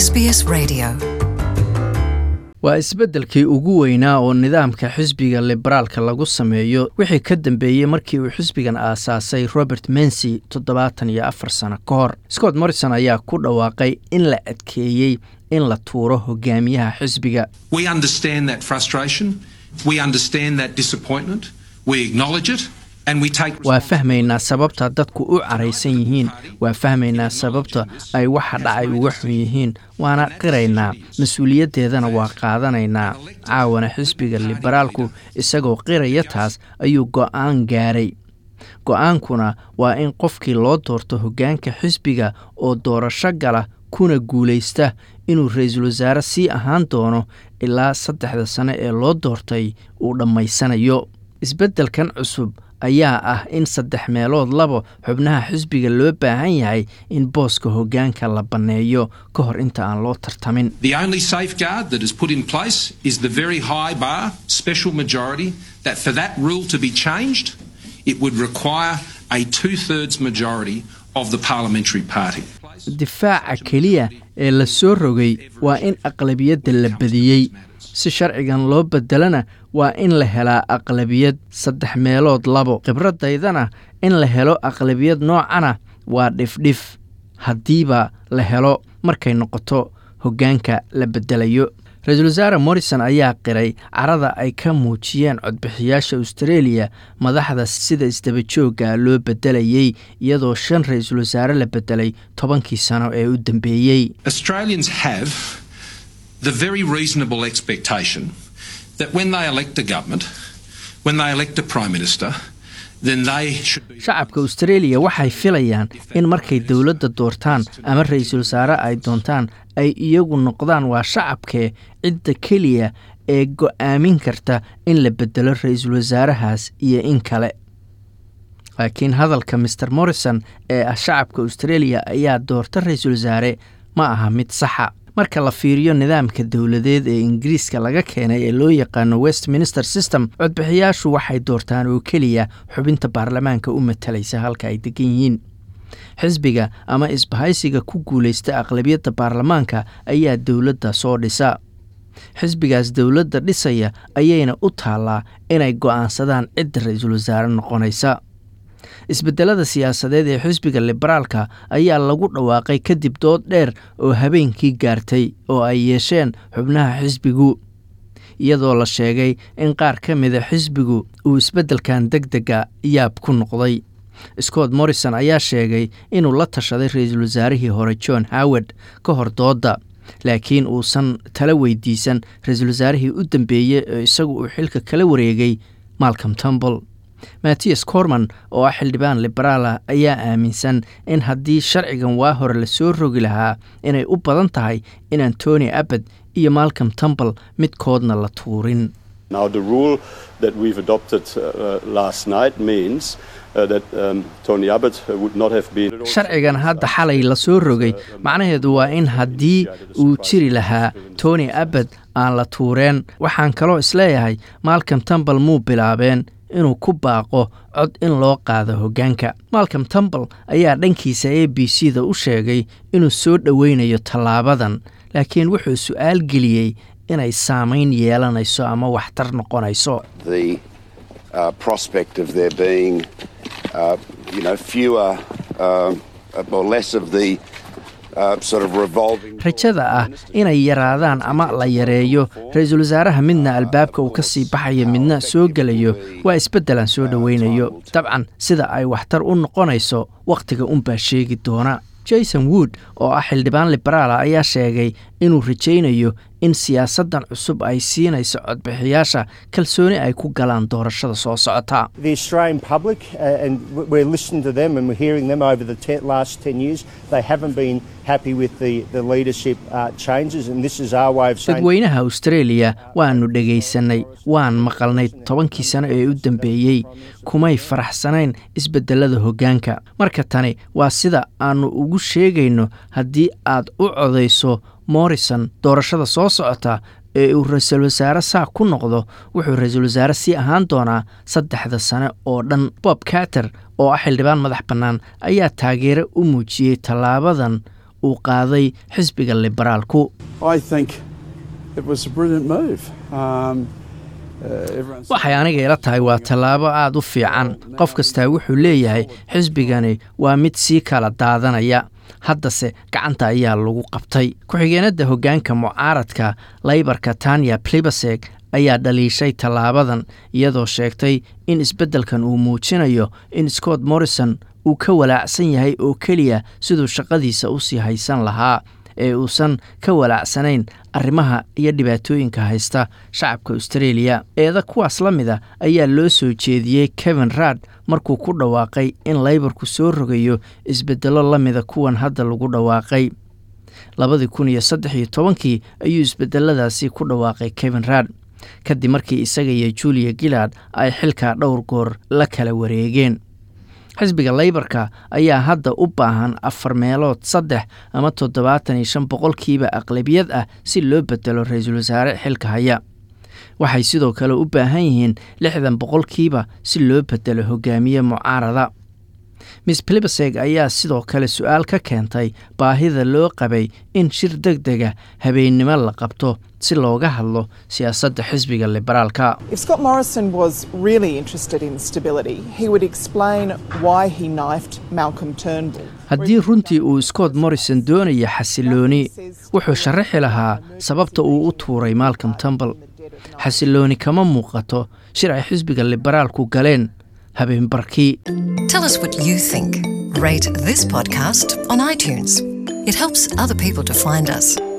SBS Radio. waa isbeddelkii ugu weynaa oo nidaamka xisbiga liberaalka lagu sameeyo wixii ka dambeeyey markii uu xisbigan aasaasay robert mensy toddobaatan iyo afar sano ka hor scott morrison ayaa ku dhawaaqay in la adkeeyey in la tuuro hogaamiyaha xisbiga We understand that frustration. We understand that disappointment. We acknowledge it and we take waa fahmaynaa sababta dadku u caraysan yihiin waa fahmaynaa sababta ay waxa dhacay uga xun yihiin waana qiraynaa mas-uuliyaddeedana waa qaadanaynaa caawana xisbiga liberaalku isagoo qiraya taas ayuu go'aan gaaray go'aankuna waa in qofkii loo doorto hoggaanka xisbiga oo doorasho gala kuna guulaysta inuu ra-iisul wasaare sii ahaan doono ilaa saddexda sane ee loo doortay uu dhammaysanayo isbeddelkan cusub ayaa ah in saddex meelood labo xubnaha xisbiga loo baahan yahay in booska hoggaanka la banneeyo ka hor inta aan loo tartamin The only safeguard that is put in place is the very high bar, special majority, that for that rule to be changed, it would require a two thirds majority of the parliamentary party. difaaca keliya ee la soo rogay waa in aqlabiyadda la badiyey si sharcigan loo bedelana waa in la helaa aqlabiyad saddex meelood labo khibradaydana in la helo aqlabiyad noocana waa dhifdhif haddiiba la helo markay noqoto hoggaanka la bedelayo ra-iisul wasaare morrison ayaa qiray carada ay ka muujiyeen codbixiyaasha austareeliya madaxda sida isdabajooga loo bedelayey iyadoo shan ra-iisul wasaare la bedelay tobankii sano ee u dambeeyey Australians have the very reasonable expectation that when they elect a government, when they elect a prime minister, then they should be. shacabka austareeliya waxay filayaan in markay dowladda doortaan ama ra-iisul wasaare ay doontaan ay iyagu noqdaan waa shacabkee cidda keliya ee go'aamin karta in la bedelo ra-iisul wasaarahaas iyo in kale laakiin hadalka master morrison ee ah shacabka austareeliya ayaa doorta ra-iisul wasaare ma aha mid saxa marka la fiiriyo nidaamka dowladeed ee ingiriiska laga keenay ee loo yaqaano westminster system codbixiyaashu waxay doortaan oo keliya xubinta baarlamaanka u matalaysa halka ay degan yihiin xisbiga ama isbahaysiga ku guulaysta aqlabiyadda baarlamaanka ayaa dowladda soo dhisa xisbigaas dowladda dhisaya ayayna u taallaa inay go'aansadaan cidda ra-iisul wasaare noqonaysa isbedelada siyaasadeed ee xisbiga liberaalka ayaa lagu dhawaaqay kadib dood dheer oo habeenkii gaartay oo ay yeesheen xubnaha xisbigu iyadoo la sheegay in qaar ka mida xisbigu uu isbeddelkan deg dega yaab ku noqday scott morrison ayaa sheegay inuu la tashaday ra-iisul wasaarihii hore john howard ka hor doodda laakiin uusan tala weydiisan ra-iisul wasaarihii u dambeeyey oo isagu uu xilka kala wareegay malcom tumble mattias corman oo ah xildhibaan liberaala ayaa aaminsan in haddii sharcigan waa hore lasoo rogi lahaa inay u badan tahay inaan tony abbad iyo malcom tumble midkoodna la tuurin Now, the rule that we've adopted uh, last night means uh, that um, Tony Abbott would not have been. sharcigan hadda xalay lasoo rogay macnaheedu waa in haddii uu jiri lahaa tony abbad aan la tuureen waxaan kaloo isleeyahay malcom tumble muu bilaabeen inuu ku baaqo cod in loo qaado hoggaanka malcom tumble ayaa dhankiisa a b c da u sheegay inuu soo dhoweynayo tallaabadan laakiin wuxuu su'aal geliyey inay saamayn yeelanayso ama waxtar noqonayso the uh, prospect of there being, uh, you know, fewer um, or less of the uh, sort of revolving. rajada ah inay yaraadaan ama la yareeyo ra-iisul wasaaraha midna albaabka uu ka sii baxayo midna soo gelayo waa isbeddelaan soo dhoweynayo dabcan sida ay waxtar u noqonayso wakhtiga unbaa sheegi doona jason wood oo ah xildhibaan liberaala ayaa sheegay inuu rajaynayo in siyaasaddan cusub ay siinayso codbixiyaasha kalsooni ay ku galaan doorashada soo socota the Australian public, uh, and w- we're listening to them and we're hearing them over the te- last 10 years, they haven't been happy with the, the leadership uh, changes, and this is our way of saying. dadweynaha australia waannu dhegaysanay waan maqalnay tobankii sano ee u dambeeyey kumay faraxsanayn isbeddelada hoggaanka marka tani waa sida aannu ugu sheegayno haddii aad u codayso morrison doorashada soo socota ee uu ra-iisul wasaare saa ku noqdo wuxuu ra-iisul wasaare sii ahaan doonaa saddexda sane oo dhan bob carter oo ah xildhibaan madax bannaan ayaa taageero u muujiyey tallaabadan uu qaaday xisbiga liberaalku I think it was a brilliant move. Um, uh, everyone's waxay aniga ila tahay waa tallaabo aad u fiican qof kastaa wuxuu leeyahay xisbigani waa mid sii kala daadanaya haddase gacanta ayaa lagu qabtay ku-xigeenada hoggaanka mucaaradka laybarka tanya plibaseg ayaa dhaliishay tallaabadan iyadoo sheegtay in isbeddelkan uu muujinayo in scott morrison uu ka walaacsan yahay oo keliya siduu shaqadiisa u sii haysan lahaa ee uusan ka walaacsanayn arrimaha iyo dhibaatooyinka haysta shacabka australia eeda kuwaas la mida ayaa loo soo jeediyey kevin raad markuu ku dhawaaqay in laybarku soo rogayo isbeddello la mida kuwan hadda lagu dhawaaqay labadii kun iyo saddex iyo tobankii ayuu isbedeladaasi ku dhawaaqay kevin raad kadib markii isaga iyo julia gillard ay xilkaa dhowr goor la kala wareegeen xisbiga laybarka ayaa hadda u baahan afar meelood saddex ama toddobaatan iyo shan boqolkiiba aqlabiyad ah si loo bedelo ra-iisul wasaare xilka haya waxay sidoo kale u baahan yihiin lixdan boqolkiiba si loo bedelo hogaamiye mucaarada miss plibaseg ayaa sidoo kale su-aal ka keentay baahida loo qabay in shir deg dega habeennimo la qabto si looga hadlo siyaasadda xisbiga liberaalka If Scott Morrison was really interested in stability, he would explain why he knifed Malcolm Turnbull. haddii runtii uu scott morrison doonaya xasilooni wuxuu sharaxi lahaa sababta uu u tuuray malcolm tumble xasilooni kama muuqato shir ay xisbiga liberaalku galeen habeenbarkii Tell us what you think. Rate this podcast on iTunes. It helps other people to find us.